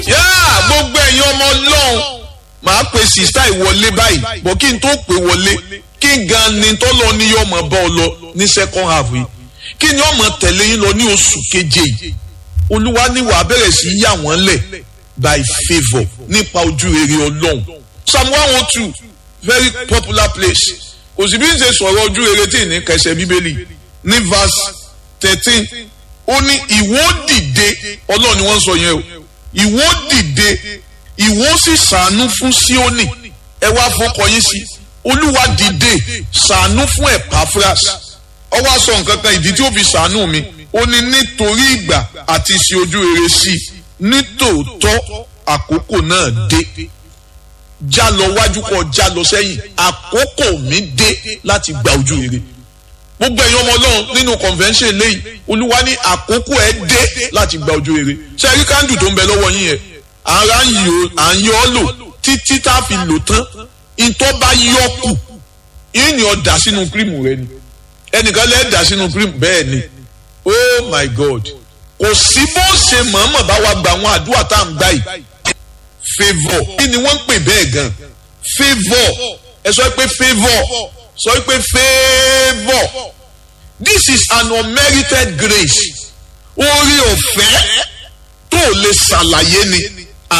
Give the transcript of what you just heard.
yá gbogbo ẹ̀yin ọmọ ọlọ́run màá pe sista ìwọlé báyìí bọ̀ kí n tó pè wọlé kí gan ni tó lọ ní yọmọ bá ọ lọ ní second half yìí kí ni ọmọ tẹ̀lé yín lọ ní oṣù keje yìí olúwa ní wàá bẹ̀rẹ̀ sí yà wọ́n lẹ̀ by favour nípa ojú rere ọlọ́run psalm one oh two very popular place kò sí bí n ṣe sọ̀rọ̀ ojú rere tí ì ní kẹsẹ̀ bíbélì ní verse thirteen ó ní ìwọ dìde ọlọ́run ni wọ́n sọ yẹn o ìwọ dìde ìwọ sì ṣàánú fún Síónì ẹ wá fọkọ yín sí olúwa dìde ṣàánú fún Epaphras ó wá sọ nǹkan kan ìdí tí ó fi ṣàánú mi ó ní nítorí ìgbà àti ṣe ojú rere sí i nítòótọ́ àkókò náà dé já lọ wájú kọ já lọ sẹ́yìn àkókò mi dé láti gba ojú rere gbogbo ẹ̀yin ọmọ ọlọ́run nínú convention lẹ́yìn olúwa ní àkókò ẹ̀ dé láti gba ojú rere ṣe rí kándù tó ń bẹ lọ́wọ́ yín yẹn ara à ń yọ ọ́ lò títí tá a fi lò tán ìtọ́ bá yọ kù yín ni ọ dà sínú kírìmù rẹ ni ẹnìkan lẹ́ẹ̀ dà sínú kírìmù bẹ́ẹ̀ ni oh my god kò sí bó ṣe mọ̀ọ́mọ̀ bá wa gba àwọn àdúrà tá à ń gbà yìí favour kí ni wọ́n ń pè bẹ́ẹ̀ gan favour ẹ sọ pé favour sọ pé favour this is an unmerited grace orí ọ̀fẹ́ tó lè ṣàlàyé ni